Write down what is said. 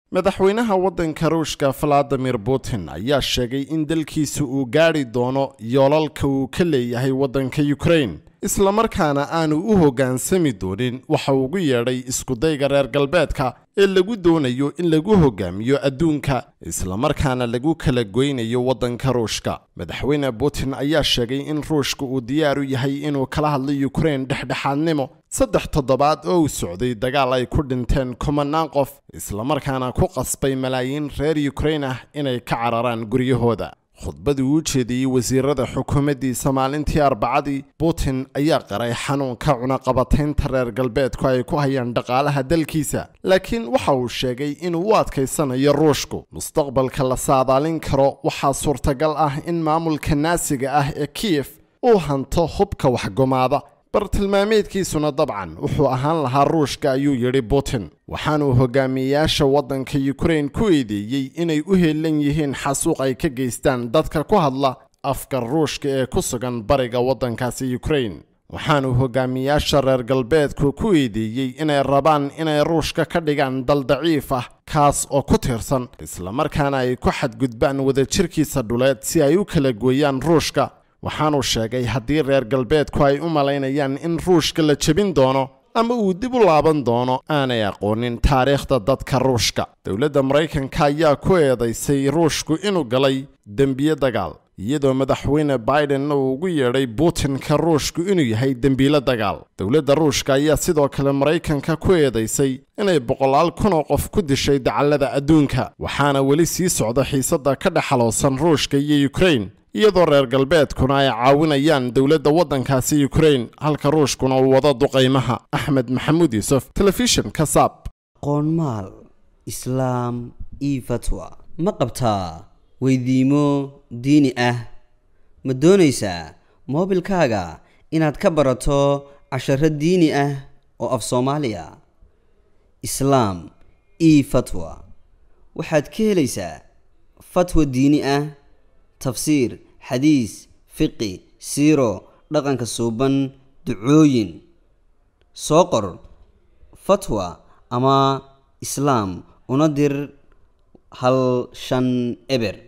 madaxweynaha waddanka ruushka valadimir putin ayaa sheegay in dalkiisa uu gaadhi doono yoolalka uu ka leeyahay waddanka ukrain islamarkaana aanu u hoggaansami doonin waxa ugu yeedhay iskudayga reer galbeedka ee lagu doonayo in lagu hoggaamiyo adduunka islamarkaana lagu kala goynayo waddanka ruushka madaxweyne putin ayaa sheegay in ruushka uu diyaar u yahay inuu kala hadlo ukrain dhexdhexaadnimo saddex toddobaad oo uu socday dagaal ay ku dhinteen kumanaan qof islamarkaana ku qasbay malaayiin reer ukrain ah inay ka cararaan guryahooda khudbadii uu jeediyey wasiirada xukuumaddiisa maalintii arbacadii putin ayaa qaray xanuunka cunaqabataynta reer galbeedku ay ku hayaan dhaqaalaha dalkiisa laakiin waxa uu sheegay inuu u adkaysanayo ruushku mustaqbalka la saadaalin karo waxaa suurtagal ah in maamulka naasiga ah ee kiyef uu hanto hubka waxgumaada bartilmaameedkiisuna dabcan wuxuu ahaan lahaa ruushka ayuu yidhi putin waxaanuu hogaamiyeyaasha waddanka ukrain ku eedeeyey inay u heelan yihiin xasuuq ay ka geystaan dadka ku hadla afka ruushka ee ku sugan bariga waddankaasi ukrain waxaanuu hogaamiyeyaasha reer galbeedku ku eedeeyey inay rabaan inay ruushka ka dhigaan dal daciif ah kaas oo ku tiirsan islamarkaana ay ku xadgudbaan wadajirkiisa dhuleed si ay u kala gooyaan ruushka waxaanuu sheegay haddii reer galbeedku ay u malaynayaan in ruushka la jebin doono ama uu dib u laaban doono aanay aqoonin taariikhda dadka ruushka dowladda maraykanka ayaa ku eedaysay ruushku inuu galay dembiye dagaal iyadoo madaxweyne biden uu ugu yeedhay putinka ruushku inuu yahay dembiile dagaal dowladda ruushka ayaa sidoo kale maraykanka ku eedaysay inay boqolaal kun oo qof ku dishay dacallada adduunka waxaana weli sii socda xiisadda ka dhexaloosan ruushka iyo ukrain iyadoo reer galbeedkuna ay caawinayaan dowladda waddankaasi ukrain halka ruushkuna uu wado duqaymaha axmed maxamuud yuusuf telefishinka saab qoonmaal islaam io fatwa ma qabtaa weydiimo diini ah ma doonaysaa moobilkaaga inaad ka barato casharo diini ah oo af soomaaliya islaam io fatwa waxaad ka helaysaa fatwa diini ah tafsiir xadiis fiqi siiro dhaqanka suuban ducooyin soo qor fatwa ama islaam una dir hal shan eber